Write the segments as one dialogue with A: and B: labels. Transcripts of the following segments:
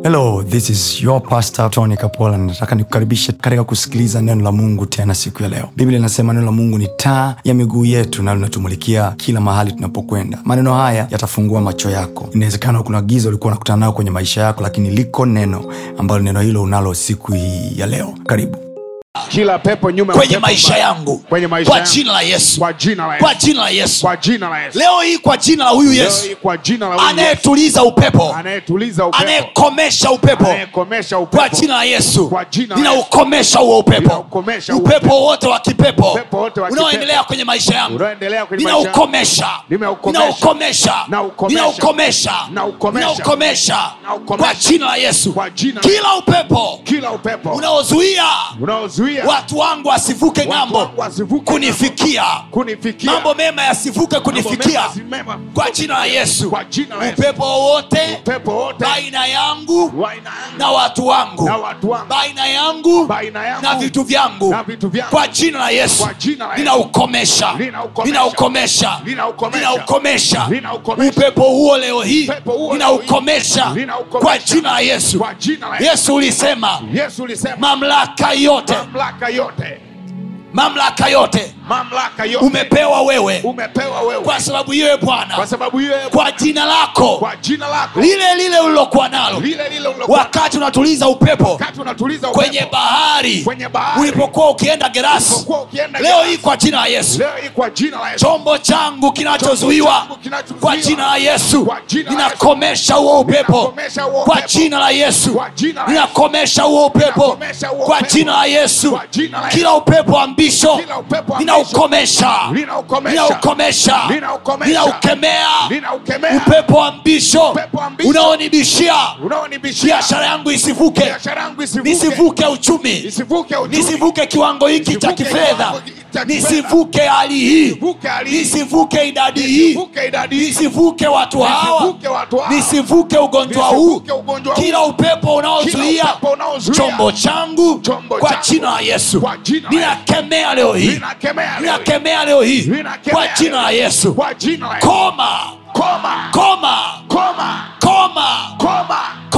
A: hello this is your pastor tony kapola nataka nikukaribishe katika kusikiliza neno la mungu tena siku ya leo biblia inasema neno la mungu ni taa ya miguu yetu na linatumulikia kila mahali tunapokwenda maneno haya yatafungua macho yako inawezekana kuna giza ulikuwa unakutana nayo kwenye maisha yako lakini liko neno ambalo neno hilo unalo siku hii ya leo karibu
B: kila pepo nyuma ya
C: kwenye
B: pepo
C: maisha
B: mbaya.
C: yangu
B: kwenye maisha
C: kwa
B: yangu.
C: jina la yesu
B: kwa jina la
C: kwa
B: Yesu
C: jina la yesu
B: kwa jina la Yesu
C: leo hii kwa jina la huyu
B: Leo
C: yesu
B: hii kwa jina la huyu Yesu
C: anayetuliza upepo
B: anayetuliza upepo
C: anayekomesha upepo
B: anayekomesha
C: kwa
B: upepo
C: jina la yesu
B: Kwa jina la
C: ninaukomesha huo upepo
B: Ninaukomesha huo
C: upepo wote wa kipepo
B: Upepo wote wa
C: unaoendelea
B: kipepo.
C: kwenye maisha yangu
B: unaoendelea kwenye maisha yangu.
C: ninaukomesha
B: Nimeukomesha.
C: ninaukomesha
B: Naukomesha.
C: ninaukomesha
B: Naukomesha.
C: ninaukomesha
B: Naukomesha.
C: kwa jina la yesu
B: Kwa jina la
C: kila upepo
B: kila upepo
C: unaozuia
B: unaozuia
C: watu wangu wasivuke
B: watu
C: ng'ambo
B: wangu wasivuke
C: kunifikia
B: kunifikia
C: mambo mema yasivuke
B: Mambo
C: kunifikia
B: mema si mema.
C: kwa jina la yesu
B: Kwa jina la Yesu.
C: upepo wowote
B: upepo wote
C: baina yangu
B: wa aina yangu
C: na watu wangu
B: na watu wangu
C: baina yangu
B: baina yangu
C: na vitu vyangu
B: na vitu vyangu
C: kwa jina la yesu
B: Kwa jina la Yesu.
C: ninaukomesha
B: Ninaukomesha.
C: ninaukomesha
B: Ninaukomesha.
C: ninaukomesha
B: Ninaukomesha.
C: upepo huo leo hii
B: Upepo huo leo
C: ninaukomesha
B: hii. Ninaukomesha.
C: kwa jina la yesu
B: kwa jina la Yesu
C: yesu ulisema
B: Yesu ulisema
C: mamlaka yote
B: mamlaka yote
C: mamlaka yote
B: mamlaka yote
C: umepewa wewe
B: umepewa wewe
C: kwa sababu hiyo
B: kwa
C: bwana
B: sababu hiyo
C: kwa jina lako
B: kwa jina lako
C: lile lile ulilokuwa nalo
B: lile lile ulilokuwa
C: wakati unatuliza upepo
B: wakati unatuliza
C: kwenye
B: upepo
C: bahari
B: Kwenye bahari.
C: ulipokuwa ukienda gerasi
B: ulipokuwa ukienda
C: leo
B: Gerasi.
C: hii kwa jina la yesu
B: leo hii kwa jina la Yesu
C: chombo changu kinachozuiwa
B: changu kinachozuiwa.
C: kwa jina la yesu
B: Kwa jina la
C: ninakomesha huo upepo
B: Ninakomesha huo
C: kwa
B: upepo.
C: jina la yesu
B: Kwa jina la Yesu.
C: ninakomesha huo upepo
B: Ninakomesha huo
C: kwa
B: upepo.
C: jina la yesu
B: Kwa jina la Yesu.
C: kila upepo wa mbisho
B: Kila upepo wa
C: ninaukomesha
B: Ninaukomesha.
C: ninaukomesha
B: Ninaukomesha.
C: ninaukemea
B: Ninaukemea.
C: upepo wa mbisho
B: Upepo wa mbisho.
C: unaonibishia
B: unaonibishia
C: biashara yangu isivuke
B: biashara yangu isivuke
C: nisivuke uchumi
B: isivuke uchumi
C: nisivuke kiwango hiki cha
B: Nisivuke
C: kifedha
B: kiwango hiki cha kifedha.
C: nisivuke hali hii
B: Nisivuke hali hii.
C: nisivuke idadi hii
B: Nisivuke idadi hii.
C: nisivuke watu hawa
B: Nisivuke watu hawa.
C: nisivuke ugonjwa huu
B: Nisivuke ugonjwa huu.
C: kila upepo unaozuia
B: Kila upepo unaozuia.
C: chombo changu
B: Chombo
C: kwa
B: changu.
C: jina la yesu
B: Kwa jina la
C: ninakemea leo hii
B: Ninakemea leo hii.
C: ninakemea leo hii
B: Ninakemea
C: kwa jina la
B: leo hii.
C: yesu
B: kwa jina la Yesu
C: koma
B: koma
C: koma
B: koma
C: koma
B: koma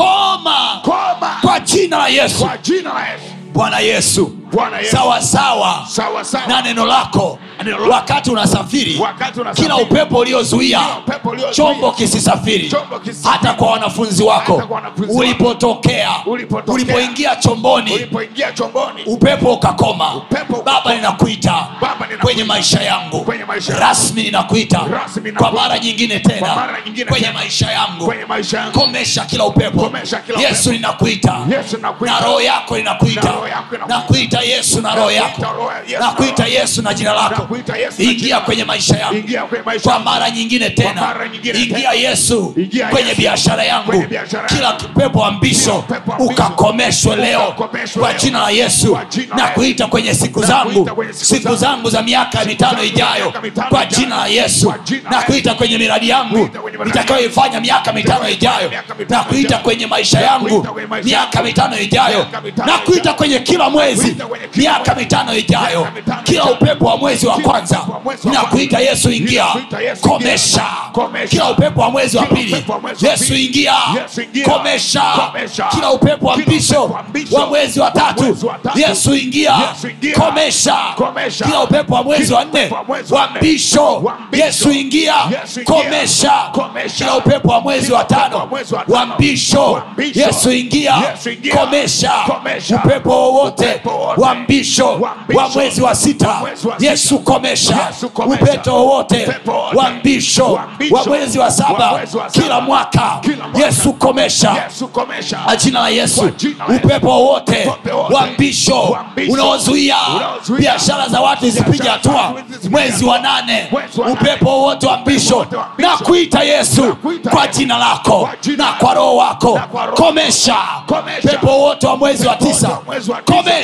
C: koma
B: koma
C: kwa jina la yesu
B: kwa jina la Yesu
C: bwana yesu
B: Bwana Yesu
C: sawa sawa
B: sawa sawa
C: na neno lako wakati unasafiri
B: wakati unasafiri
C: kila upepo uliozuia
B: Kila upepo uliozuia.
C: chombo kisisafiri
B: Chombo kisisafiri.
C: hata kwa wanafunzi wako
B: Hata kwa wanafunzi wako.
C: ulipotokea
B: Ulipotokea.
C: ulipoingia chomboni
B: ulipoingia chomboni
C: upepo ukakoma
B: Upepo ukakoma.
C: baba ninakuita
B: Baba, ninakuita.
C: kwenye maisha yangu
B: Kwenye maisha yangu.
C: rasmi ninakuita
B: Rasmi ninakuita.
C: kwa mara nyingine tena
B: Kwa mara nyingine
C: kwenye
B: tena.
C: maisha yangu
B: kwenye maisha yangu
C: komesha kila upepo
B: Komesha kila
C: yesu
B: upepo.
C: ninakuita
B: Yesu nakuita.
C: na roho yako inakuita
B: Na roho yako inakuita.
C: nakuita yesu na roho yako
B: Nakuita roho ya Yesu na
C: nakuita
B: roho.
C: yesu na jina lako
B: Nakuita Yesu na jina
C: ingia
B: lako.
C: kwenye maisha yangu
B: Ingia kwenye maisha
C: kwa
B: yangu.
C: mara nyingine tena
B: mara nyingine
C: ingia
B: tena.
C: yesu
B: Ingia
C: kwenye
B: Yesu.
C: biashara yangu
B: Kwenye biashara
C: kila
B: yangu.
C: kipepo wa mbisho
B: Kila upepo wa mbisho.
C: ukakomeshwe leo
B: Ukakomeshwe
C: kwa
B: leo.
C: jina la yesu
B: Kwa jina la
C: na
B: Yesu.
C: kuita kwenye siku
B: Na
C: zangu
B: kuita kwenye siku
C: siku
B: zangu.
C: zangu za miaka mitano
B: zangu za
C: ijayo
B: miaka mitano
C: kwa
B: ijayo.
C: jina la yesu
B: Kwa jina la
C: na
B: Yesu.
C: kuita kwenye miradi yangu
B: Kuita kwenye miradi
C: nitakayoifanya miaka mitano ijayo
B: miaka mitano
C: na kuita
B: ijayo.
C: kwenye maisha
B: Na
C: yangu
B: kuita kwenye maisha
C: miaka
B: yangu.
C: mitano ijayo
B: Miaka mitano
C: na kuita
B: ijayo.
C: kwenye kila mwezi
B: Kuita kwenye kila
C: miaka
B: mwezi.
C: mitano ijayo
B: Miaka mitano
C: kila
B: ijayo.
C: upepo wa mwezi wa
B: Kila
C: kwanza
B: upepo wa mwezi wa
C: ninakuita
B: kwanza.
C: yesu ingia
B: Ninakuita Yesu ingia.
C: komesha
B: Komesha.
C: kila upepo wa mwezi wa
B: Kila
C: pili
B: upepo wa mwezi wa
C: yesu
B: pili.
C: ingia
B: Yesu ingia.
C: komesha
B: Komesha.
C: kila upepo wa
B: Kila
C: mbisho
B: upepo wa mbisho.
C: wa mwezi wa tatu
B: mwezi wa tatu.
C: yesu ingia
B: Yesu ingia.
C: komesha
B: Komesha.
C: kila upepo wa mwezi
B: Kila
C: wa nne
B: upepo wa mwezi wa
C: wa
B: nne.
C: mbisho
B: Wa mbisho.
C: yesu ingia
B: Yesu ingia.
C: komesha
B: Komesha.
C: kila upepo wa mwezi
B: Kila
C: wa
B: upepo
C: tano
B: wa mwezi wa
C: wa
B: tano.
C: mbisho
B: Wa mbisho.
C: yesu ingia
B: Yesu ingia.
C: komesha
B: Komesha.
C: upepo wowote
B: Upepo wowote.
C: wa mbisho
B: Wa mbisho.
C: wa mwezi wa sita
B: Wa mwezi wa sita.
C: yesu komesha
B: Yesu komesha.
C: upepo wowote
B: Upepo wowote.
C: wa mbisho
B: Wa mbisho.
C: wa mwezi wa
B: Wa
C: saba
B: mwezi wa saba.
C: kila mwaka
B: Kila mwaka.
C: yesu komesha
B: Yesu komesha
C: kwa jina la yesu
B: Kwa jina la Yesu.
C: upepo wowote
B: Upepo wowote.
C: wa mbisho
B: Wa mbisho.
C: unaozuia
B: Unaozuia.
C: biashara za watu zisipige
B: Biashara za
C: hatua
B: watu zisipige
C: mwezi wa
B: hatua.
C: nane
B: Mwezi wa nane.
C: upepo wowote wa mbisho
B: wowote wa mbisho.
C: na kuita yesu
B: Nakuita
C: kwa
B: Yesu.
C: jina lako
B: Kwa jina
C: na
B: lako.
C: kwa roho wako
B: Na kwa roho.
C: komesha
B: Komesha.
C: pepo wote wa mwezi wa
B: Pepo wote
C: tisa
B: wa mwezi wa tisa.
C: komesha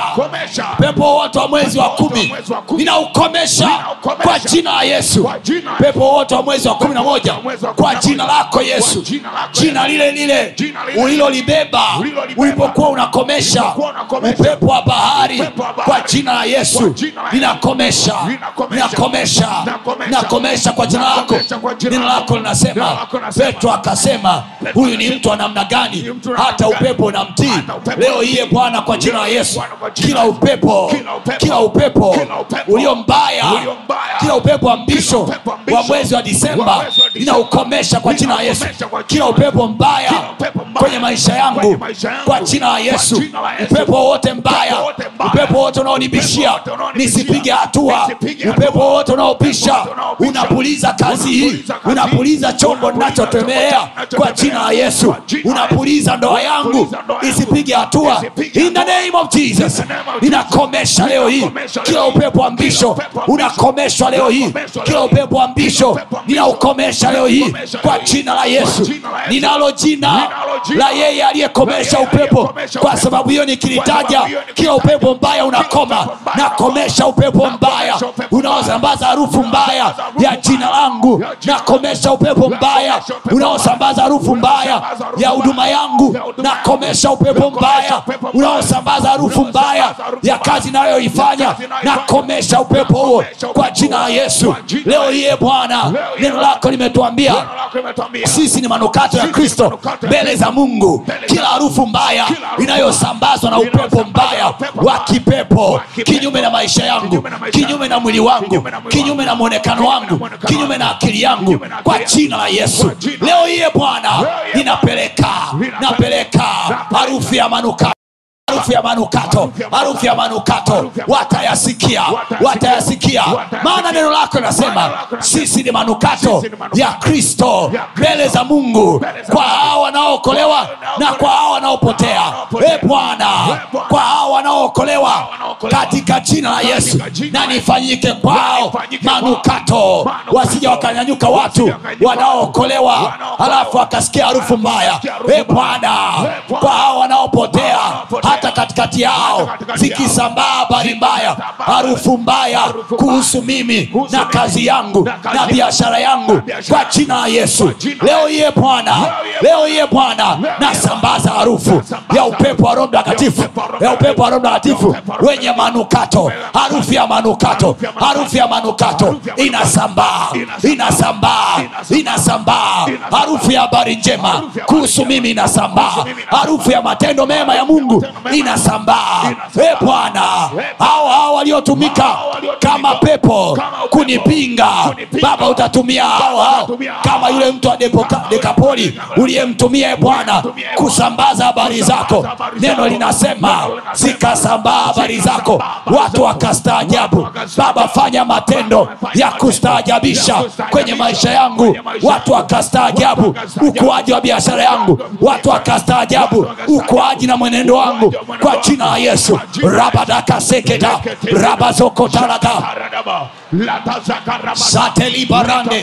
B: komesha
C: pepo wote wa mwezi wa kumi
B: Mwezi wa kumi.
C: ninaukomesha
B: Ninaukomesha.
C: kwa jina la yesu
B: Kwa jina la
C: pepo wote wa mwezi wa kumi na moja
B: Mwezi wa kumi
C: kwa
B: na
C: jina
B: moja.
C: lako yesu
B: Kwa jina lako
C: jina
B: Yesu.
C: lile lile
B: Jina lile
C: ulilolibeba
B: ulilolibeba.
C: ulipokuwa unakomesha
B: Ulipokuwa unakomesha.
C: upepo wa bahari
B: Upepo wa bahari.
C: kwa jina la
B: Kwa
C: yesu
B: jina la Yesu.
C: ninakomesha
B: Ninakomesha.
C: ninakomesha
B: Nakomesha.
C: nakomesha kwa jina lako
B: Nakomesha kwa jina
C: neno
B: lako.
C: lako linasema
B: Neno lako linasema.
C: petro akasema huyu ni mtu wa namna gani
B: Ni mtu wa
C: hata
B: namna gani?
C: upepo unamtii
B: Hata upepo
C: leo
B: unamtii.
C: iye bwana kwa jina la
B: Leo
C: yesu
B: Bwana kwa jina
C: kila
B: la Yesu.
C: upepo
B: Kila upepo.
C: kila upepo
B: Kila upepo.
C: ulio mbaya
B: Ulio mbaya.
C: kila upepo wa mbisho
B: Kila upepo wa mbisho.
C: wa mwezi wa disemba
B: Wa mwezi wa Disemba.
C: ninaukomesha kwa jina la yesu
B: Ninaukomesha kwa jina
C: kila
B: la
C: upepo mbaya
B: Kila upepo mbaya.
C: kwenye maisha yangu
B: Kwenye maisha yangu.
C: kwa jina la
B: Kwa
C: yesu
B: jina la Yesu.
C: upepo wote mbaya
B: Upepo wote mbaya.
C: upepo wote unaonibishia
B: Upepo wote unaonibishia.
C: nisipige hatua
B: Nisipige
C: upepo
B: hatua.
C: wote unaopisha
B: Upepo wote unaopisha.
C: unapuliza kazi hii
B: Unapuliza kazi hii.
C: unapuliza chombo
B: Unapuliza
C: ninachotemea
B: chombo
C: kwa
B: ninachotembea.
C: jina la yesu
B: Kwa jina la
C: unapuliza ndoa yangu
B: Unapuliza ndoa yangu.
C: isipige hatua
B: Isipige
C: in the
B: hatua.
C: name of jesus
B: In the name of Jesus.
C: ninakomesha leo hii
B: Ninakomesha
C: kila
B: leo hii.
C: upepo wa
B: Kila
C: mbisho
B: upepo wa mbisho.
C: unakomeshwa leo hii
B: Unakomeshwa
C: kila
B: leo hii.
C: upepo wa mbisho
B: upepo wa mbisho.
C: ninaukomesha leo hii
B: Unakomesha
C: kwa
B: leo hii.
C: jina la
B: Kwa
C: yesu
B: jina la Yesu.
C: ninalo jina
B: Ninalo jina
C: la yeye aliyekomesha
B: la yeye
C: upepo
B: aliyekomesha
C: kwa
B: upepo.
C: sababu hiyo
B: Kwa
C: nikilitaja
B: sababu hiyo
C: kila upepo mbaya unakoma
B: upepo mbaya
C: nakomesha upepo mbaya
B: Nakomesha upepo
C: unaosambaza harufu mbaya
B: harufu
C: ya jina langu
B: Ya jina
C: nakomesha upepo mbaya
B: Nakomesha upepo
C: unaosambaza harufu mbaya
B: Unaosambaza harufu
C: ya huduma
B: mbaya.
C: yangu
B: Ya huduma
C: nakomesha
B: yangu.
C: upepo
B: Nakomesha
C: mbaya
B: upepo mbaya.
C: unaosambaza harufu mbaya
B: Unaosambaza harufu
C: ya
B: mbaya.
C: kazi nayoifanya
B: Ya kazi nayoifanya.
C: nakomesha upepo huo
B: Nakomesha
C: kwa
B: upepo
C: jina la
B: huo.
C: yesu
B: Kwa jina la
C: leo
B: Yesu.
C: hiye bwana
B: Leo hii
C: neno lako limetuambia
B: Neno lako limetuambia.
C: sisi ni manukato ya
B: Sisi
C: kristo
B: ni manukato ya
C: mbele
B: Kristo.
C: za mungu
B: Mbele za
C: kila
B: Mungu.
C: harufu mbaya
B: Kila harufu
C: inayosambazwa na upepo
B: inayosambazwa
C: mbaya
B: na upepo
C: wa
B: mbaya.
C: kipepo
B: Wa kipepo.
C: kinyume na maisha yangu
B: Kinyume na maisha
C: kinyume na mwili wangu
B: Kinyume na mwili
C: kinyume na mwonekano
B: Kinyume na
C: wangu
B: mwonekano
C: kinyume na
B: wangu.
C: akili yangu
B: Kinyume na
C: kwa
B: akili yangu.
C: jina la yesu
B: Kwa jina la
C: leo hiye bwana
B: Leo hiye
C: ninapeleka
B: Ninapeleka.
C: napeleka
B: Napeleka.
C: harufu ya manukato harufu ya manukato harufu ya manukato watayasikia watayasikia maana neno lako linasema sisi ni manukato ya kristo mbele za mungu kwa hao wanaookolewa na kwa hao wanaopotea e bwana kwa hao wanaookolewa katika jina la yesu na nifanyike kwao manukato wasija wakanyanyuka watu wanaookolewa halafu wakasikia harufu mbaya e bwana kwa hao wanaopotea hata katikati yao zikisambaa habari mbaya harufu mbaya kuhusu mimi na kazi yangu na biashara yangu kwa jina la yesu leo iye bwana leo iye bwana nasambaza harufu ya upepo wa roho mtakatifu ya upepo wa roho mtakatifu wenye manukato harufu ya manukato harufu ya manukato inasambaa inasambaa inasambaa harufu ya habari njema kuhusu mimi inasambaa harufu ya matendo mema ya mungu inasambaa e bwana hao hao waliotumika kama pepo kunipinga baba utatumia hao hao kama yule mtu wa Depoka- dekapoli uliyemtumia e bwana kusambaza habari zako neno linasema zikasambaa habari zako watu wakastaajabu baba fanya matendo ya kustaajabisha kwenye maisha yangu watu wakastaajabu ukuaji wa biashara yangu watu wakastaajabu ukuaji na mwenendo wangu kwa jina la yesu rabadakaseketa rabazokotaraka
B: Taradaba. Latazakaraba.
C: satelibarande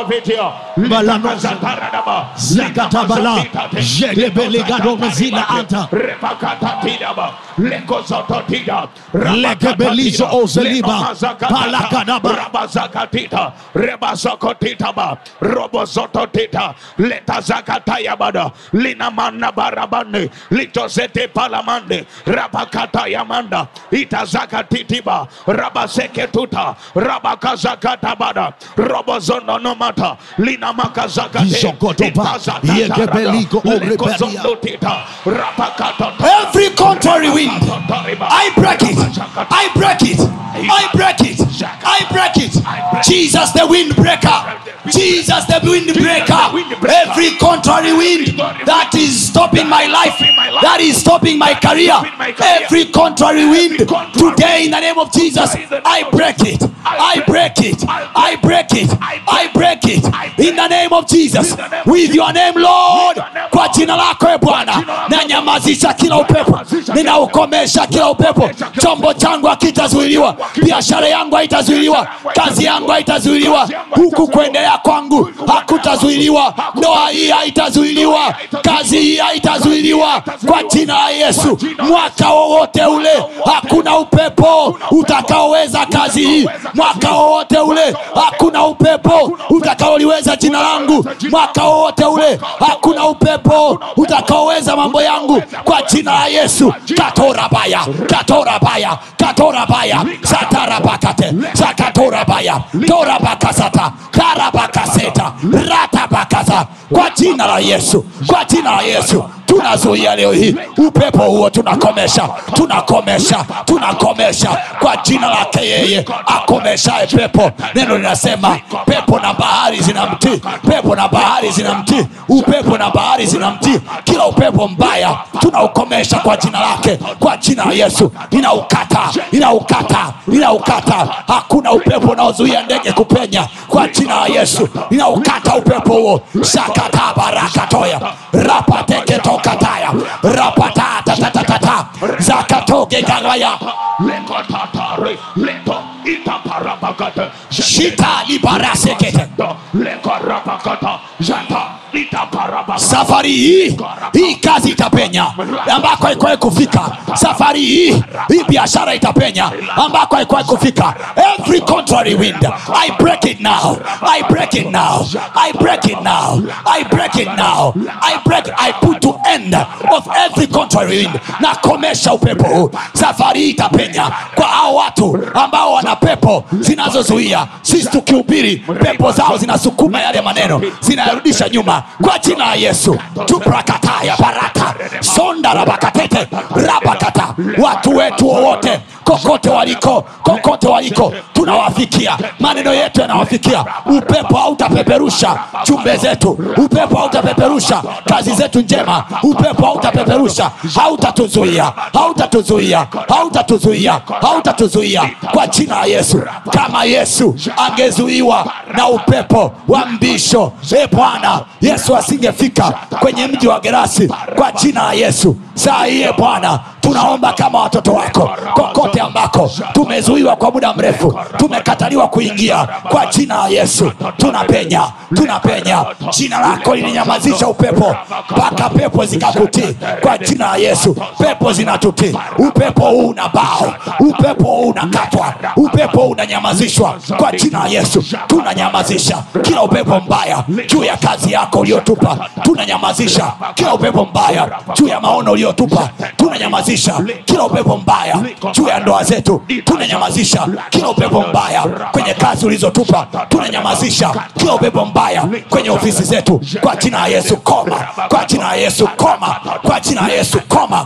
D: Balano. Zakatabala. Jedebelegado zila anta. Lekebelizo ozeliba. Palakadaba.
B: rabazakatita rebazokotitaba robozototita letazakatayabada linamana barabane litozete palamande rabakatayamanda itazakatitiba rabaseketuta rabakazakatabada robozononomata linamakazakate
D: Izokotopa. Yekebeliko orebelia.
C: every contrary wind I break it. I break it. I break it. I break it. Jesus the wind breaker. Jesus the wind breaker. Every contrary wind that is stopping my life, that is stopping my career. Every contrary wind today in the name of Jesus, I break it. I break it. I break it. I break it in the name of Jesus. With your name, Lord. Kwa jina lako e Bwana, na ninanyamazisha kila upepo ninaukomesha kila upepo chombo changu hakitazuiliwa biashara yangu haitazuiliwa kazi yangu haitazuiliwa huku kuendelea kwangu hakutazuiliwa ndoa hii haitazuiliwa kazi hii haitazuiliwa kwa jina la yesu mwaka wowote ule hakuna upepo utakaoweza kazi hii mwaka wowote ule hakuna upepo utakaoliweza jina langu mwaka wowote ule hakuna upepo utakaoweza mambo yangu kwa jina la yesu katorabaya katorabaya katorabaya satarabakate sakatorabaya torabakasata karabakaseta ratabakasa kwa jina la yesu kwa jina la yesu tunazuia leo hii upepo huo tunakomesha tunakomesha tunakomesha kwa jina lake yeye akomeshae pepo neno linasema pepo na bahari zinamtii pepo na bahari zinamtii upepo na bahari zinamtii kila upepo mbaya tunaukomesha kwa jina lake kwa jina la yesu inaukata inaukata inaukata hakuna upepo unaozuia ndege kupenya kwa jina la yesu inaukata upepo huo shakata barakatoya rapateketokataya rapatatatatata zakatogegagaya
B: Lekotatari, leto, itaparabakata,
C: shita libarasekete
B: lekorabakata, jata, itaparabakata.
C: safari hii hii kazi itapenya ambako haikuwahi kufika safari hii hii biashara itapenya ambako haikuwahi kufika every contrary wind i break it now i break it now i break it now i break it now i break i put to end of every contrary wind na komesha upepo huu safari hii itapenya kwa hao watu ambao wana pepo zinazozuia sisi tukihubiri pepo zao zinasukuma yale maneno zinayarudisha nyuma kwa jina la yesu tuprakataya baraka sonda rabakatete rabakata watu wetu wowote kokote waliko kokote waliko tunawafikia maneno yetu yanawafikia upepo hautapeperusha chumbe zetu upepo hautapeperusha kazi zetu njema upepo hautapeperusha hautatuzuia hautatuzuia hautatuzuia hautatuzuia kwa jina la yesu kama yesu angezuiwa na upepo wa mbisho e bwana yesu asingefika kwenye mji wa gerasi kwa jina la yesu saa hiye bwana tunaomba kama watoto wako kokote ambako tumezuiwa kwa muda mrefu tumekataliwa kuingia kwa jina la yesu tunapenya tunapenya jina lako lilinyamazisha upepo mpaka pepo zikakutii kwa jina la yesu pepo zinatutii upepo huu una bao upepo huu unakatwa upepo huu unanyamazishwa kwa jina la yesu tunanyamazisha kila upepo mbaya juu ya kazi yako uliotupa tunanyamazisha kila upepo mbaya juu ya maono uliotupa tunanyamazisha kila upepo mbaya juu ya ndoa zetu tunanyamazisha kila upepo mbaya kwenye kazi ulizotupa tunanyamazisha kila upepo mbaya kwenye ofisi zetu kwa jina la yesu koma kwa jina la yesu koma kwa jina la yesu koma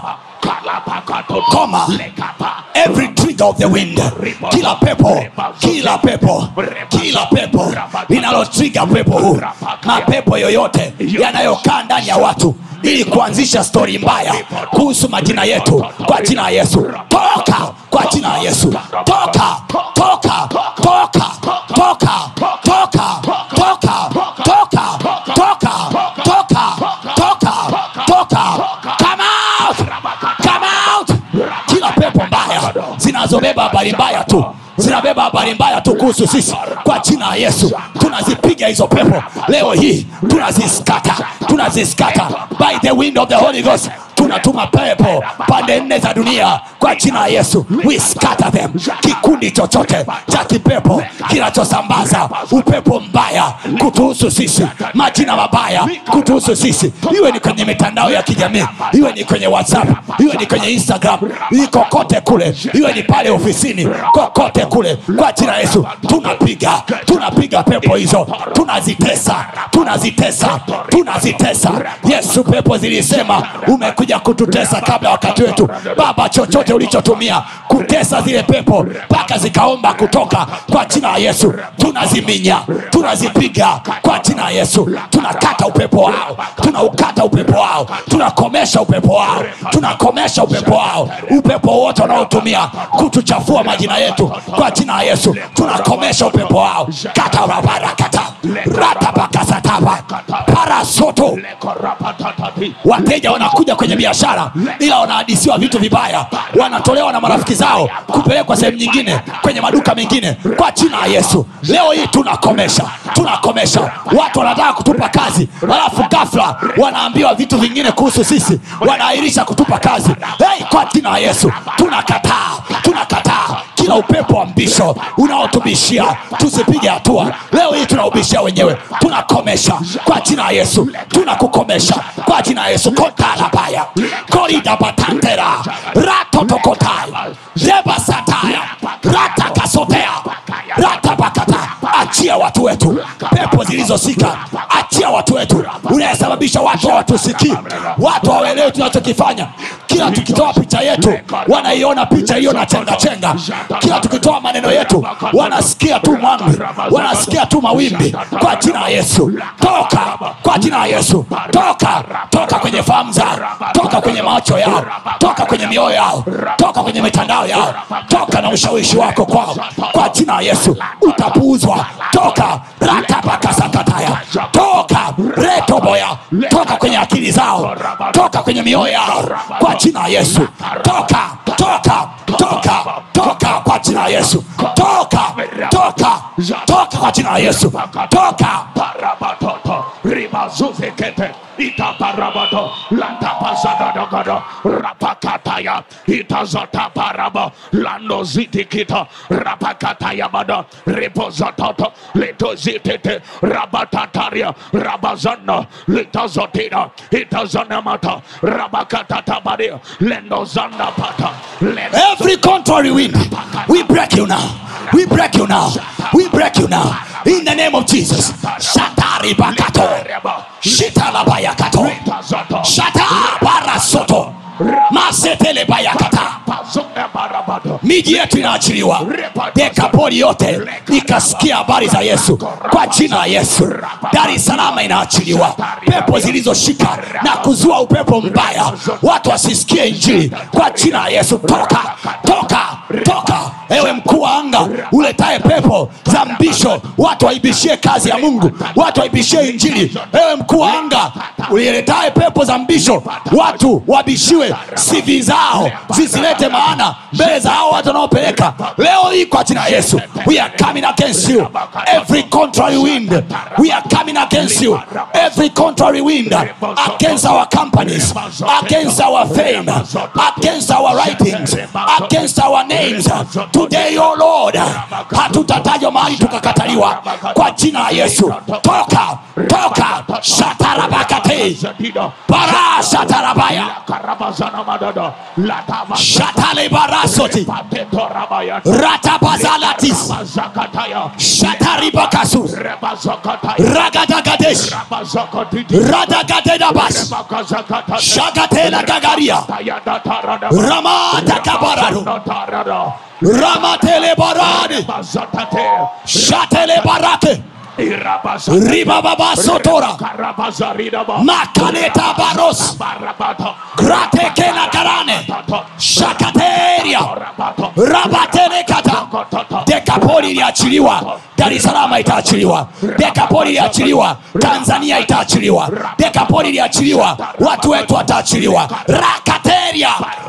C: koma every trigger of the wind kila pepo kila pepo kila pepo linalotriga pepo huu mapepo yoyote yanayokaa ndani ya watu ili kuanzisha stori mbaya kuhusu majina yetu kwa jina la yesu toka kwa jina la yesu toka toka toka toka toka toka toka toka toka toka toka come out come out kila pepo mbaya zinazobeba habari mbaya tu zinabeba habari mbaya tu kuhusu sisi kwa jina la yesu tunazipiga hizo pepo leo hii tunaziskata tunaziskata by the wind of the holy ghost tunatuma pepo pande nne za dunia kwa jina la yesu we scatter them kikundi chochote cha kipepo kinachosambaza upepo mbaya kutuhusu sisi majina mabaya kutuhusu sisi iwe ni kwenye mitandao ya kijamii iwe ni kwenye whatsapp iwe ni kwenye instagram ni kokote kule iwe ni pale ofisini kokote kule kwa jina la yesu tunapiga tunapiga pepo hizo tunazitesa tunazitesa tunazitesa yesu pepo zilisema umekuja kututesa kabla ya wakati wetu baba chochote ulichotumia kutesa zile pepo mpaka zikaomba kutoka kwa jina la yesu tunaziminya tunazipiga kwa jina la yesu tunakata upepo wao tunaukata upepo wao tunakomesha upepo wao tunakomesha upepo wao upepo wote wanaotumia kutuchafua majina yetu kwa jina la yesu tunakomesha upepo wao katarabarakata ratapakasataba parasoto wateja wanakuja kwenye biashara ila wanahadisiwa vitu vibaya wanatolewa na marafiki zao kupelekwa sehemu nyingine kwenye maduka mengine kwa jina la yesu leo hii tunakomesha tunakomesha watu wanataka kutupa kazi alafu gafla wanaambiwa vitu vingine kuhusu sisi wanaahirisha kutupa kazi hey, kwa jina la yesu tunakataa tunakataa kila upepo wa mbisho unaotubishia tusipige hatua leo hii tunaubishia wenyewe tunakomesha kwa jina la yesu tunakukomesha kwa jina la yesu kotarabaya koridabatantera ratotokotai rebasataya ratakasotea ratabakata achia watu wetu pepo zilizosika achia watu wetu unayesababisha watu hawatusikii watu hawaelewi tunachokifanya kila tukitoa picha yetu wanaiona picha hiyo na chenga chenga kila tukitoa maneno yetu wanasikia tu mwangwi wanasikia tu mawimbi kwa jina la yesu toka kwa jina la yesu toka toka kwenye fahamu zao toka kwenye macho yao toka kwenye mioyo yao toka kwenye mitandao yao toka na ushawishi wako kwao kwa jina la yesu utapuuzwa toka ratapakasakataya toka retoboya toka kwenye akili zao toka kwenye mioyo yao kwa jina la yesu toka toka toka toka kwa jina la yesu toka toka toka kwa jina la yesu toka
B: Parabatoto, ribazuzekete, itaparabato, latapazadadagada, rapakataya, itazotaparaba, landozitikita, rapakataya bada, ripozatoto, litozitete, rabatataria, rabazana, litazotina, itazanamata, rabakatatabaria, lendozanapata, lendo-
C: every contrary wind we break you now we break you now we break you now in the name of jesus shatari bakato shitalabayakato
B: Itazoto,
C: shata barasoto masetele bayakata
B: pazunde barabato,
C: miji yetu inaachiliwa dekapoli yote ikasikia habari za yesu kwa jina la yesu dar es salama inaachiliwa pepo zilizoshika na kuzua upepo mbaya watu wasisikie injili kwa jina la yesu toka toka toka ewe mkuu wa anga uletaye pepo za mbisho watu waibishie kazi ya mungu watu waibishie injili ewe mkuu wa anga uliletaye pepo za mbisho watu wabishiwe sivi zao zisilete maana mbele za hao watu wanaopeleka leo hii kwa jina la yesu we are coming against you every contrary wind we are coming against you every contrary wind against our companies against our fame against our writings against our names today oh lord hatutatajwa mahali tukakataliwa kwa jina la yesu toka toka shatarabakate
B: Zadida,
C: bara shatarabaya
B: karabazana madada, latava,
C: shatale barasoti
B: pateto rabaya,
C: ratabazalatis
B: Rabazakataya,
C: shataribakasu
B: Rebazakataya,
C: ragadagadesh
B: Rabazakatiti,
C: radagadedabas
B: Rebakazakata,
C: shagatela gagaria
B: Tayadatarada,
C: ramatakabarado
B: Tarada,
C: ramatele barade
B: Bazatate,
C: shatele barake
B: Irabasa,
C: ribababasotora
B: Karabazaridaba,
C: makaleta baros
B: Barabato,
C: gratekena karane
B: Tato,
C: shakateria
B: Rabato,
C: rabatenekata
B: Kototo,
C: dekapoli iliachiliwa dar es salama itaachiliwa dekapoli iliachiliwa tanzania itaachiliwa dekapoli iliachiliwa watu wetu wataachiliwa rakateria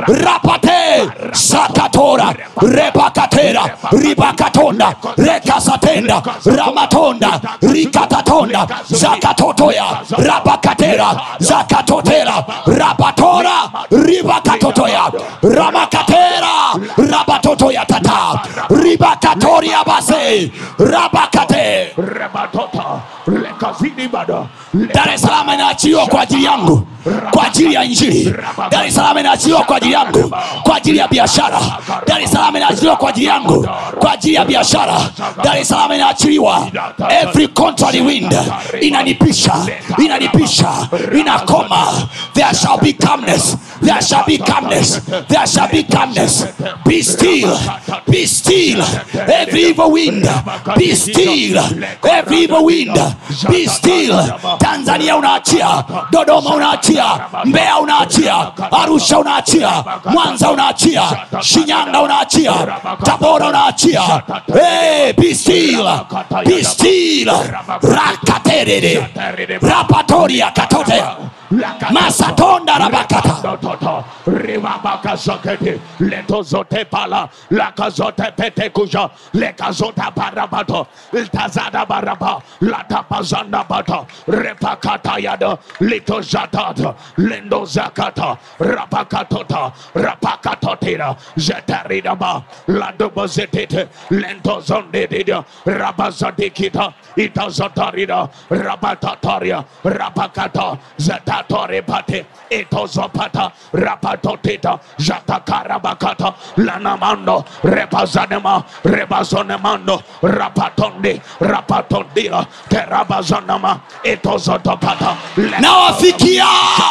C: rapate sakatora repakatera ribakatonda rekasatenda ramatonda rikatatonda zakatotoya rabakatera zakatotera rabatora ribakatotoya ramakatera rabatotoya tata rabakata ribakatoria base rabakate
B: Rebatota. Lekazini bada.
C: dar es salaam inaachiliwa kwa ajili yangu kwa ajili ya injili dar es salaam inaachiliwa kwa ajili yangu kwa ajili ya biashara dar es salaam inaachiliwa kwa ajili yangu kwa ajili ya biashara dar es salaam inaachiliwa every contrary wind inanipisha inanipisha inakoma there shall be calmness there shall be calmness there shall be calmness be still be still every evil wind be still every evil wind be still tanzania unaachia dodoma unaachia mbeya unaachia arusha unaachia mwanza unaachia shinyanga unaachia tabora unaachia hey, be still be still rakaterere rapatoria katote masatonda rabakata
B: Toto, Ribabaka Sokete, Leto Zote Pala, Laka Zote Pete Kuja, Leka Zota Barabato, Iltazada Baraba, Lata Pazanda Bata, Repakata Yada, Lito Zatata, Lendo Zakata, Rapakatota, Rapakatotira, Zetaridaba, Ladoba Zetete, Lento Zondedida, Rabazadikita, Itazotarida, Rabatataria, Rapakata, Zetatori Pate, Itozopata, Rapatotita, Jatakarabakata, Lanamando, Repazanema, Rebazonemando, Rapatonde, Rapatondila, Terabazanama, Itozotopata,
C: nawafikia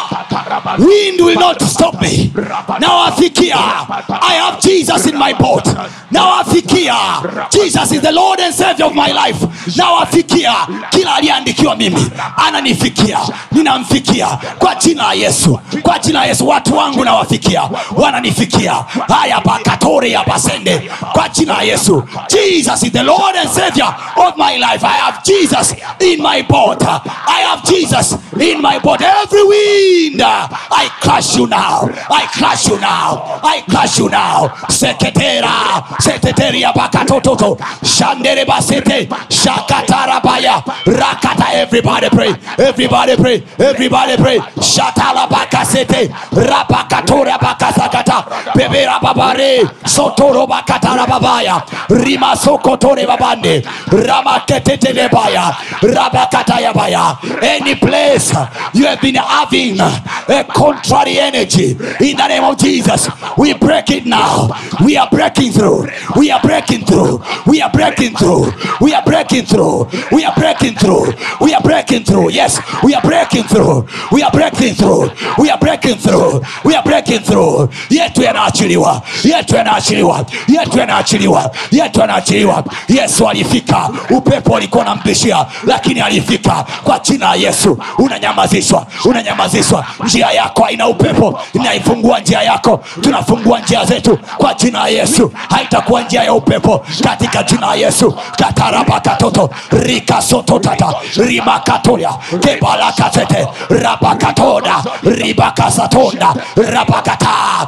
C: wind will not stop me nawafikia i have jesus in my boat nawafikia jesus is the lord and savior of my life nawafikia kila aliyeandikiwa mimi ananifikia ninamfikia kwa jina la yesu kwa jina la yesu watu wangu nawafikia wananifikia haya bakatore ya basende kwa jina la yesu jesus is the lord and savior of my life i have jesus in my boat i have jesus in my boat every wind i crush you now i crush you now i crush you now seketera seteteria bakatototo shandere basete shakatarabaya rakata everybody pray everybody pray everybody pray shatala bakasete rabakatora bakasakata bebera babare sotoro bakatara babaya rimasokotore babande ramaketetelebaya rabakatayabaya any place you have been having a contrary energy in the name of jesus we break it now we are breaking through we are breaking through we are breaking through we are breaking through we are breaking through we are breaking through yes we are breaking through we are breaking through we are breaking through we are breaking through yetu yanaachiliwa yetu yanaachiliwa yetu yanaachiliwa yetu yanaachiliwa yesu alifika upepo ulikuwa nampishia lakini alifika kwa jina la yesu unanyamazishwa unanyamazishwa njia yako haina upepo inaifungua njia yako tunafungua njia zetu kwa jina la yesu haitakuwa njia ya upepo katika jina la yesu katarabakatoto rikasototata rimakatoya kebalakatete rabakatoda ribakasatonda rabakata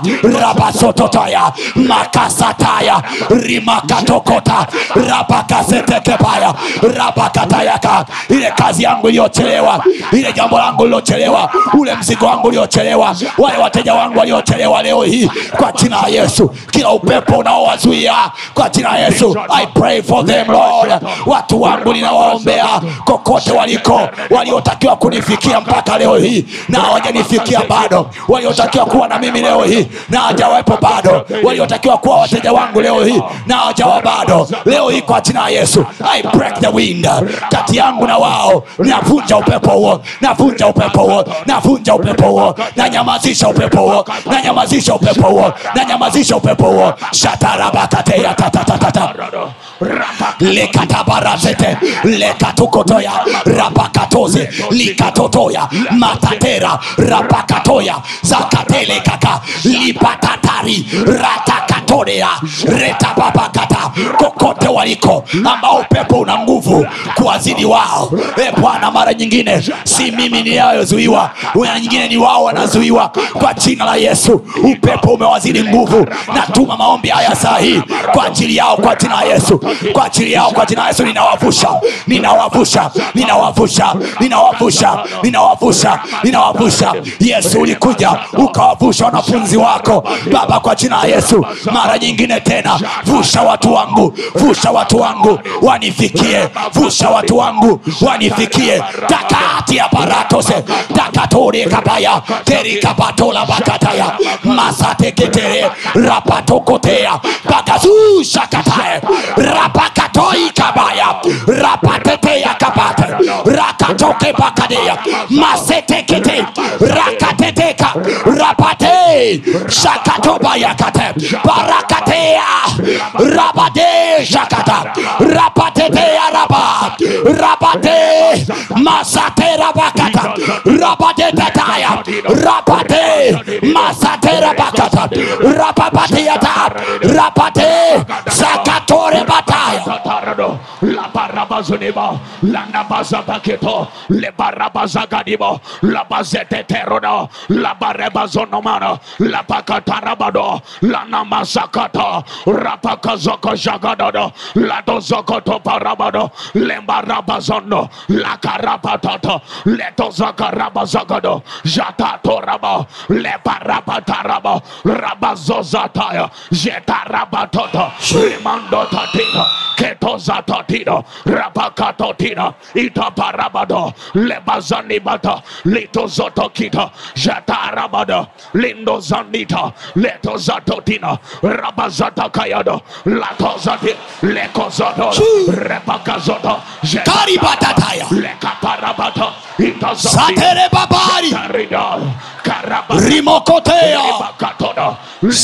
C: rabasototaya makasataya rimakatokota rabakasetekebaya rabakatayaka ile kazi yangu iliyochelewa ile jambo langu lilochelewa ule mzigo wangu uliochelewa wale wateja wangu waliochelewa leo hii kwa jina la yesu kila upepo unaowazuia kwa jina la yesu i pray for them lord watu wangu ninawaombea kokote waliko waliotakiwa kunifikia mpaka leo hii na hawajanifikia bado waliotakiwa kuwa na mimi leo hii na hawajawepo bado waliotakiwa kuwa wateja wangu leo hii na hawajawa bado leo hii kwa jina la yesu i break the wind kati yangu na wao navunja upepo huo navunja upepo huo navunja upepo huo nanyamazisha upepo huo nanyamazisha upepo huo nanyamazisha upepo huo shatarabakateya tatatatata lekatabarazete lekatukotoya rapakatoze likatotoya matatera rapakatoya zakatelekaka lipatatari ratakatorea retababakata kokote waliko ambao upepo una nguvu kuwazidi wao e bwana mara nyingine si mimi ninayozuiwa mara nyingine ni wao wanazuiwa kwa jina la yesu upepo umewazidi nguvu natuma maombi haya saa hii kwa ajili yao kwa jina la yesu kwa ajili yao kwa jina la yesu ninawavusha ninawavusha ninawavusha ninawavusha ninawavusha ninawavusha yesu ulikuja ukawavusha wanafunzi wako wako baba kwa jina la yesu mara nyingine tena vusha watu wangu vusha watu wangu wanifikie vusha watu wangu wanifikie takati ya baratose takatori kabaya terikapatola bakataya masateketere rapatokotea bakazusha katae rapakatoi kabaya rapateteya kabate rakatoke bakadeya masetekete rakateteka rapate shakatobayakate barakatea rabade shakata rapateteya raba rabate masate rabakata rabade tataya rapate masate rabakata rapapatiata rapate sakatore bataya
B: Satarado, la barabazunibo, la nabazabaketo, le barabazagadimo, la bazete terono, la barebazonomano, la pakatarabado, la namasakata, rapakazoko jagadodo, la dozokoto parabado, le barabazono, la karapatato, le tozakarabazagado, jatato rabo, le barabatarabo, rabazozataya, jetarabatoto, rimando tatino, ketozatotino, rabakatotino, itaparabado, lebazanibata, litozotokito, jatarabado, lindozanita, letozatotino, rabazatakayado, latozati, lekozoto, repakazoto,
C: Karibatataya.
B: lekaparabato, itozoti,
C: satere babari
B: tarido, karabata,
C: rimokotea
B: Rabakatodo,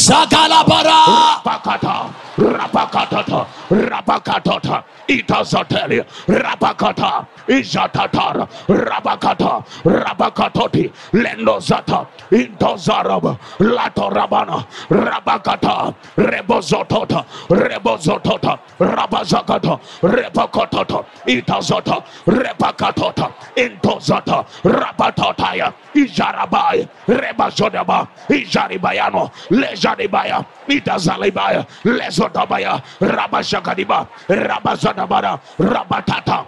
C: sagalabara
B: Rapakata, Rapakatata, Rapakatata, Itazateli, Rapakata, Izatatar, Rabakata, Rabakatoti, Lendozata, Intozarab, Latorabana, Rabakata, Rebozotota, Rebozotota, Rabazakata, Repakotota, Itazota, Repakatota, Intozata, Rabatotaya, Ijarabai, Rebazodaba, Ijaribayano, Lejaribaya, Itazalibaya, Lezotabaya, Rabashakadiba, Rabazadabara, Rabatata,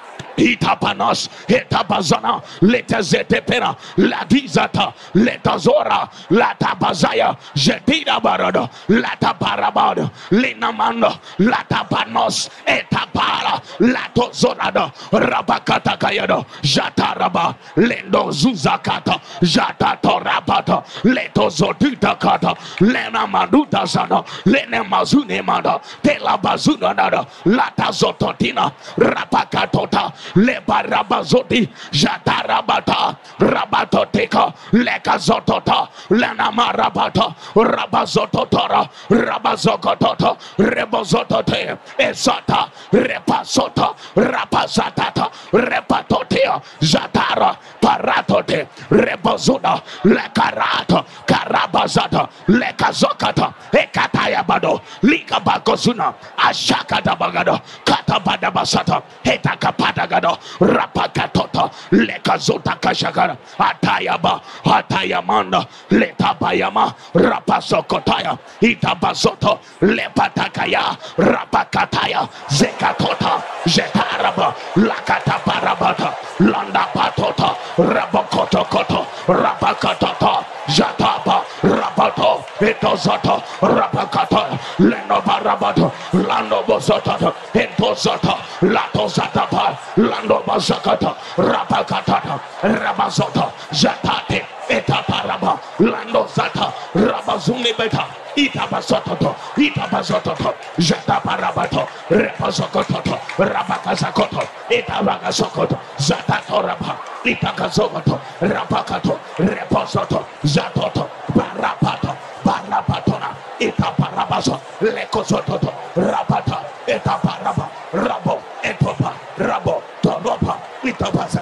B: itapanos itabazana letezetepera ladizata letazora latabazaya jetida barada lataparabada linamanda latapanos etapara latozorada rabakatakayada jataraba lendozuzakata jatatorabata letozoditakata lenamadutazana lenemazunemada telabazunanada latazototina rapakatota lebarabazoti jatarabata rabatoteka lekazotota lenamarabata rabazototora rabazokotota rebozotote esata repasota rapazatata repatotea zatara paratote rebozuna lekarata karabazata lekazokata ekatayabado likabakozuna ashakatabagado katabadabasata hetakapatagado rapakatota lekazota kashagara atayaba atayamanda letabayama rapasokotaya itabazoto lepatakaya rapakataya zekatota jetaraba lakataparabata landapatota rabokotokoto rapakatota jataba rabato etozoto rapakata lenobarabato landobozotata entozota latozatapa landobazakata rapakatata rabazota jatate etaparaba landozata rabazunibeta itabazototo itabazototo jataparabato repazokototo rabakazakoto itabagazokoto zatatoraba itakazokoto rabakato repozoto zatoto barapato barapatona itaparabazo lekozototo rapata itaparaba rabo etopa rabo toropa itabaza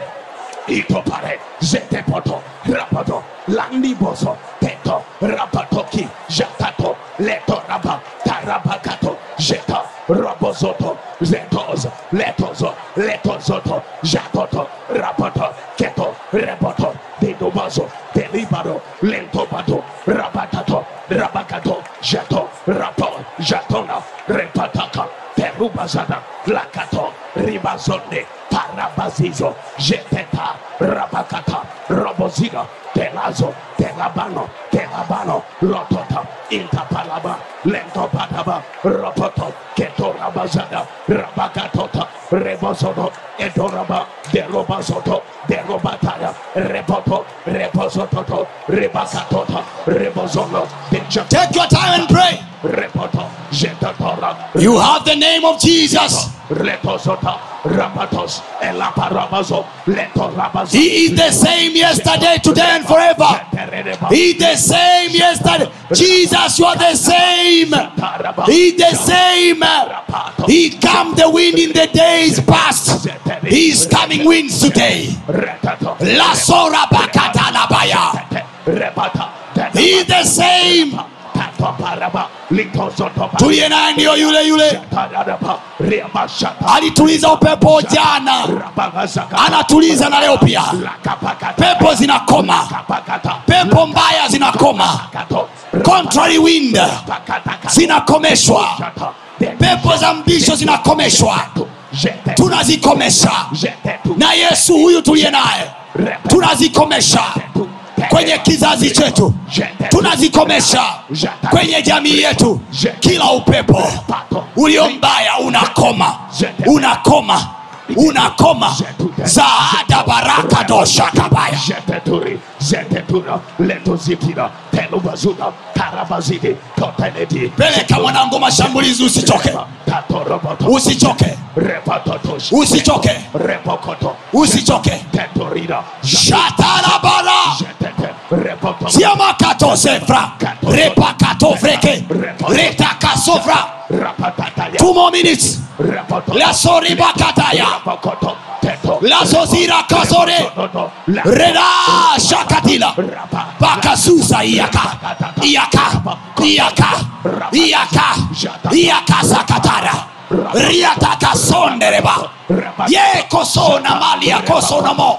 B: itopare zetepoto rapato landiboso teto rapatoki jatato leto raba tarabakato jeta robozoto zetos letozo letozoto jatoto rapato keto reboto dedobazo delibaro lentobato rabatato rabakato jato rapo jatona repataka terubazada lakato ribazonde parabazizo jeteta rabakata robozida telazo telabano Palabano, Rotota, Intapalaba, Lento Pataba, Ropoto, Ketorabazada, Rabakatota, Rebosoto, Edoraba, Derobasoto, Derobataya, Reboto, Reposoto, Rebakatota, Rebozono, Dejato,
C: take your time and pray
B: Repoto, Jetatora,
C: you have the name of jesus
B: Retosota, Rapatos, Elaparabazo, Letorabazo.
C: he is the same yesterday today and forever he is the same yesterday jesus you are the same he is the same he come the wind in the days past he is coming winds today La sora bakata labaya. He is the same. Tuliye naye ndiyo yule yule alituliza upepo jana, anatuliza na leo pia. Pepo zinakoma, pepo mbaya zinakoma, contrary wind zinakomeshwa, pepo za mbisho zinakomeshwa, tunazikomesha na Yesu huyu tuliye naye, tunazikomesha kwenye kizazi chetu, tunazikomesha kwenye jamii yetu. Kila upepo ulio mbaya unakoma, unakoma, unakoma. Zaada baraka dosha kabaya.
B: Jeteturi, Zetetura, Letozitira, Telubazuna, Karabazidi, Totenedi,
C: Peleka mwanangu mashambulizi, usichoke,
B: Tatoroboto,
C: usichoke,
B: Repatotosh,
C: usichoke,
B: Repokoto,
C: usichoke.
B: Tetorida,
C: Shatarabara
B: Jetete, Repoto,
C: siamakato sefra repakato freke retakasofra
B: Rapatataya,
C: two more minutes
B: Repoto,
C: lasoribakataya
B: Rapakoto, Teto,
C: lasozira kasore
B: Toto, La,
C: reda shakatila
B: Rapa,
C: bakasusa iyaka iyaka iyaka iyaka iyaka sakatara riatakasondereba yekosona malia kosonamo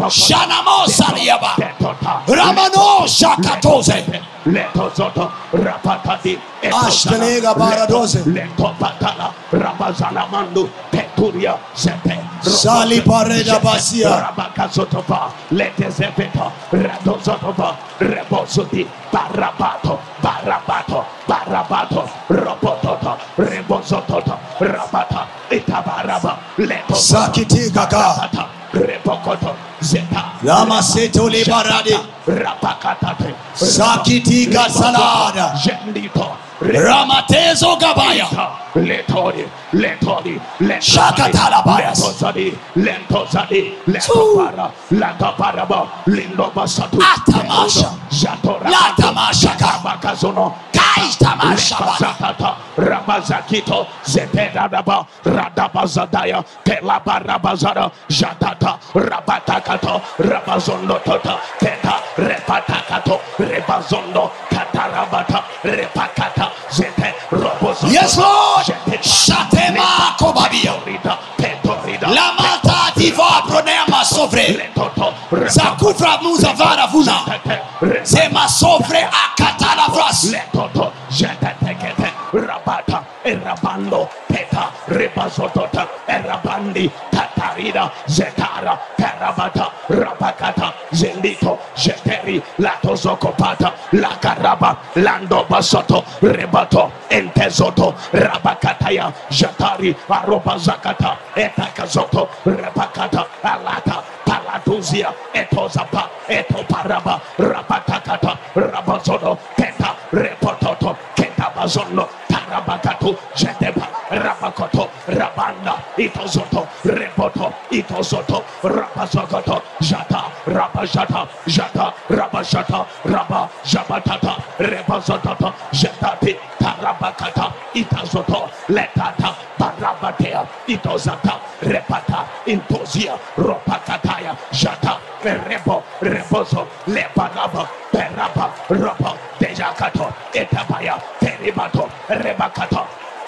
C: shanamosaliaba
B: Tetota,
C: ramano shakatoze
B: Letozoto, Rapatati,
C: Ashkelega baradoze.
B: Leto Patala, Rabazana Mandu, Peturia, Zepe,
C: Sali pareda basia.
B: Rabakazotopa, Letezepeta, Radozotopa, Rebosuti, Barabato, Barabato, Barabato, Robototo, Rebozototo, Rabata, Itabaraba, Leto
C: sakitikaka
B: Rabata, Rebokoto, Zeta,
C: lamaseto libaradi
B: Rapakatate,
C: sakitika salada
B: Jendito,
C: ramatezo gabaya
B: Letori, Letori, Letori,
C: Shakatalabayas.
B: Letozadi, Lentozadi, Letopara, Lataparaba, Lindo Basatu,
C: Atamasha.
B: Jatora,
C: Latamashaka.
B: Bakazono,
C: Kaitamasha.
B: Zakata, Rabazakito, Zeperadaba, Radabazadaya, Telabarabazada, Jatata, Rabatakato, Rabazondo Tota, Teta, Repatakato, Rebazondo, Katarabata, Repakata, Zete, Robozo.
C: Yes, Lord. Shatema kobabia.
B: Petorida, Petorida,
C: lamata diva pronema sovre
B: Letoto,
C: zakufra muzavara vuna
B: Repatete,
C: zema sovre akatala vras
B: Letoto, Jetetekete, Rabata, Erabando, Peta, Ribazotota, Erabandi, Tatarida, Zetara, Karabata, Rabakata, Zendito, Jeteri, Latozokopata, Lakaraba, Lando Basoto, Rebato, Entezoto, Rabakataya, Jatari, Arobazakata, Etakazoto, Rabakata, Alata, Palatuzia, Etozapa, Etoparaba, Rabatakata, Rabazono, Peta, Repototo, Ketabazono, Tarabakatu, Jeteba, Rabakoto, Rabanda, Itozoto, Repoto, Itozoto, Rabazokoto, Jata, Rabajata, Jata, Rabajata, Rabba, Jabatata, Rebazototo, Jetati, Tarabakata, Itazoto, Letata, Barabatea, Itozata, Repata, Intozia, Ropakataya, Jata, Rebo, Rebozo, Lepanaba, Peraba, Robo, Dejakato, Etabaya, Peribato, Rebakato,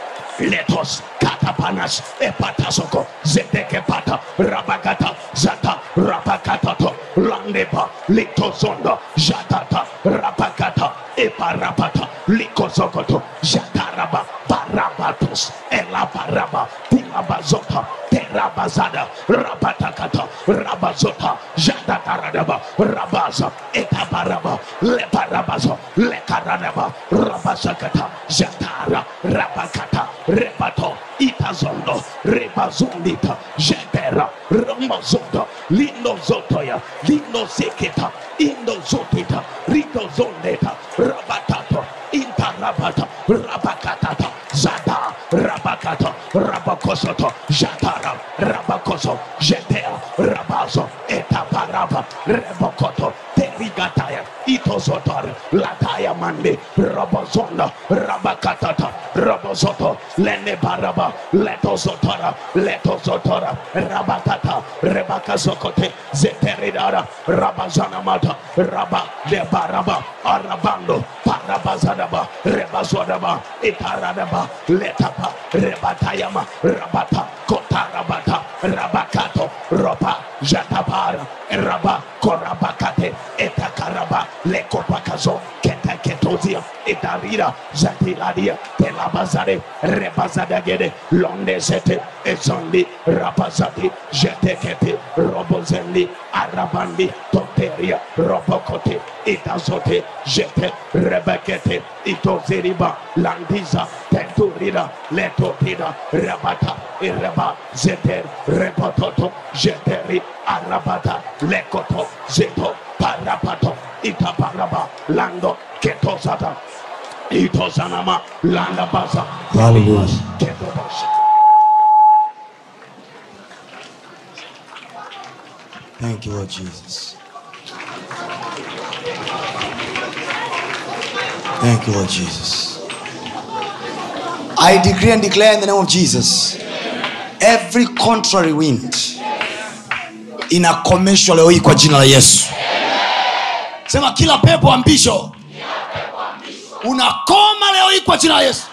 B: Letos, Katapanas, Epatasoko, Zedekepata, Rabagata, Zata, Rabakatato, Landepa, Litozondo, Jatata, Rabakata, Eparapata, Likozokoto, Jataraba, Baraba, rabatos elabaraba tilabazota terabazada rabatakata rabazota jadataradaba rabaza etabaraba lebarabazo lekaradaba rabazakata jatara rabakata rebato itazondo rebazondita jetera ramazondo lindozotoya lindozeketa indozotita ridozondeta rabatato intarabata rabakatata zada rabakata rabakosoto jatara rabakoso jetea rabazo etaparaba rebokoto terigataya itozotor lataya mande rabozonda rabakatata rabozoto lene baraba letozotora letozotora rabakata rebakazokote zeteridara rabazanamata raba debaraba arabando parabazadaba rebazodaba itaradaba letapa rebatayama rabata kotarabata rabakato ropa jatapara raba korabakate etakaraba lekopakazo ketaketozia itarira zatiladia telabazare rebazadagede londezete ezondi rabazati jetekete robozendi arabandi toteria robokote itazote jete rebekete itozeriba landiza tenturida letotida rabata ireba zeter repototo jeteri arabata lekoto zeto parapato itaparaba lando ketosata itozanama landabaza
A: Hallelujah.
B: ketobasa
A: Thank you, Lord Jesus. Thank you, Lord Jesus. I decree and declare in the name of Jesus every contrary wind inakomeshwa leo hii kwa jina la Yesu. Sema kila pepo ambisho unakoma leo hii kwa jina la Yesu.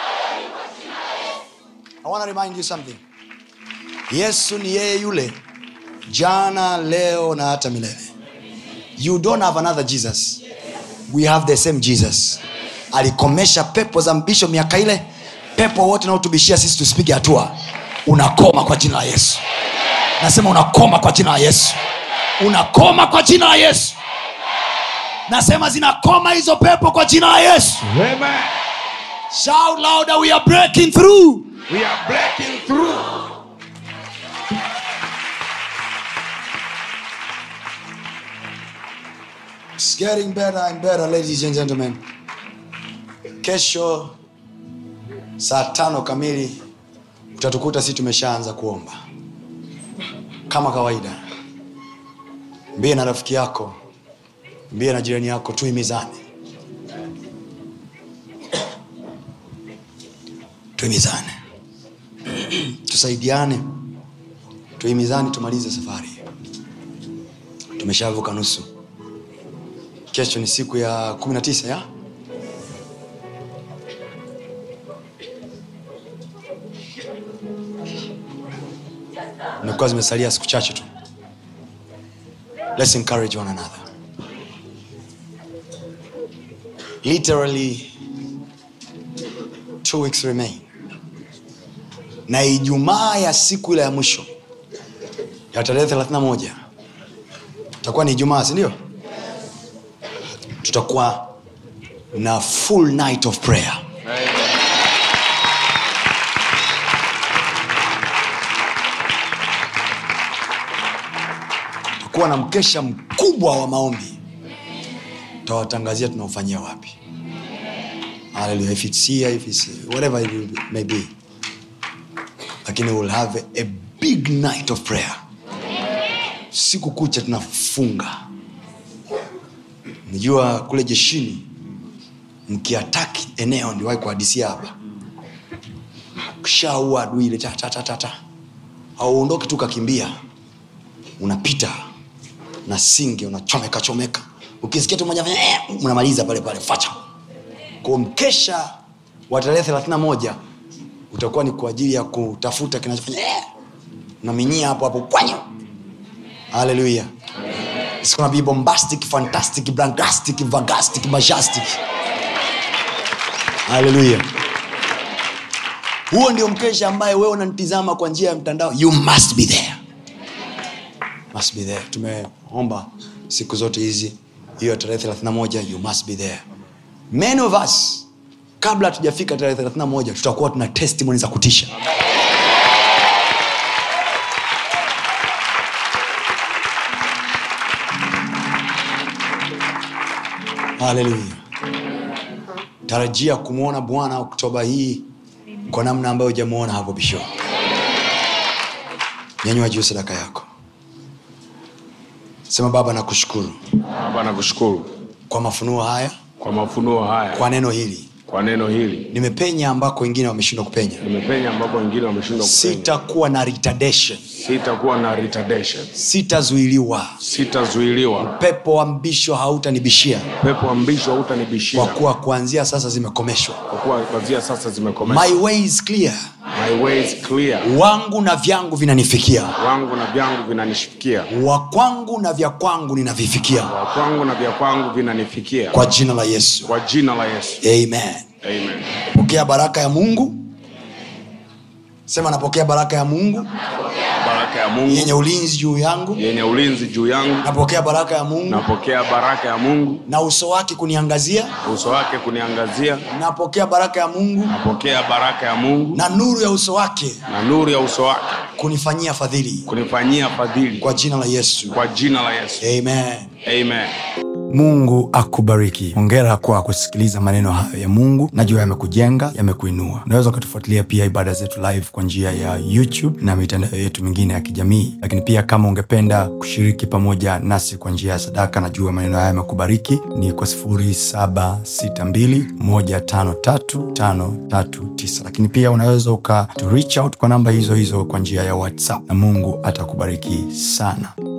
A: I want to remind you something. Yesu ni yeye yule jana leo na hata milele you don't have another jesus we have the same jesus alikomesha pepo za mbisho miaka ile pepo wote naotubishia sisi tusipige hatua unakoma kwa jina la yesu nasema unakoma kwa jina la yesu unakoma kwa jina la yesu nasema zinakoma hizo pepo kwa jina la yesu
B: Amen.
A: shout louder we are breaking through
B: We are breaking through.
A: It's getting better and better, ladies and gentlemen. Kesho saa tano kamili utatukuta sisi tumeshaanza kuomba kama kawaida. Mbie na rafiki yako, mbie na jirani yako, tuimizane, tuimizane, tusaidiane, tuimizane, tumalize safari. Tumeshavuka nusu kesho ni siku ya kumi na tisa ya imekuwa zimesalia siku chache tu let's encourage one another literally two weeks remain na ijumaa ya siku ile ya mwisho ya tarehe 31 itakuwa ni ijumaa sindio tutakuwa na full night of prayer tutakuwa na mkesha mkubwa wa maombi tutawatangazia tunaofanyia wapi Hallelujah. if it's here if it's whatever it will- may be lakini we'll have a big night of prayer siku kucha tunafunga najua kule jeshini mkiataki eneo ndiwahi kuhadisia hapa kishaua adui ile ta, ta, ta, ta, ta. auondoki tu kakimbia unapita na singe unachomeka chomeka ukisikia tu moja eh, unamaliza pale pale facha kwa mkesha wa tarehe thelathini na moja utakuwa ni kwa ajili ya kutafuta kinachofanya eh, unaminyia hapo hapo kwanyo haleluya It's gonna be bombastic, fantastic, blangastic, vagastic, majestic. Hallelujah. huo ndio mkesha ambaye wewe unanitizama kwa njia ya mtandao you must be there must be there tumeomba siku zote hizi hiyo tarehe 31 you must be there many of us kabla hatujafika tarehe 31 tutakuwa tuna testimony za kutisha haleluya tarajia kumwona bwana oktoba hii kwa namna ambayo hujamwona hapo bisho nyanyua juu sadaka yako sema baba nakushukuru
E: Baba nakushukuru
A: kwa mafunuo haya
E: kwa mafunuo haya,
A: kwa neno hili
E: kwa neno hili.
A: nimepenya ambako wengine wameshindwa kupenya
E: Nimepenya ambapo wengine wameshindwa kupenya.
A: sitakuwa na retardation
E: Sitakuwa na retardation,
A: sitazuiliwa
E: sitazuiliwa.
A: pepo wa mbisho hautanibishia
E: Pepo wa mbisho hautanibishia,
A: kwa kuwa kuanzia sasa zimekomeshwa
E: kwa kuwa kwanzia sasa zimekomeshwa.
A: my way is clear
E: My way is clear,
A: wangu na vyangu vinanifikia
E: wangu na vyangu vinanishikia,
A: wa kwangu na vya kwangu ninavifikia
E: wa kwangu na vya kwangu vinanifikia,
A: kwa jina la yesu
E: kwa jina la Yesu.
A: amen
E: Amen.
A: pokea baraka ya mungu sema napokea baraka ya mungu
E: Baraka ya Mungu
A: yenye ulinzi juu yangu
E: yenye ulinzi juu yangu,
A: napokea baraka ya mungu
E: napokea baraka ya Mungu,
A: na uso wake kuniangazia
E: uso wake kuniangazia,
A: napokea baraka ya mungu
E: napokea baraka ya Mungu
A: na nuru ya uso wake
E: na nuru ya uso wake
A: kunifanyia fadhili
E: kunifanyia fadhili,
A: kwa jina la yesu
E: kwa jina la Yesu.
A: amen
E: Amen.
A: mungu akubariki hongera kwa kusikiliza maneno hayo ya mungu najua yamekujenga yamekuinua unaweza ukatufuatilia pia ibada zetu live kwa njia ya youtube na mitandao yetu mingine ya kijamii lakini pia kama ungependa kushiriki pamoja nasi kwa njia ya sadaka najua maneno haya yamekubariki ni kwa 762153539 lakini pia unaweza uka to reach out kwa namba hizo hizo kwa njia ya whatsapp na mungu atakubariki sana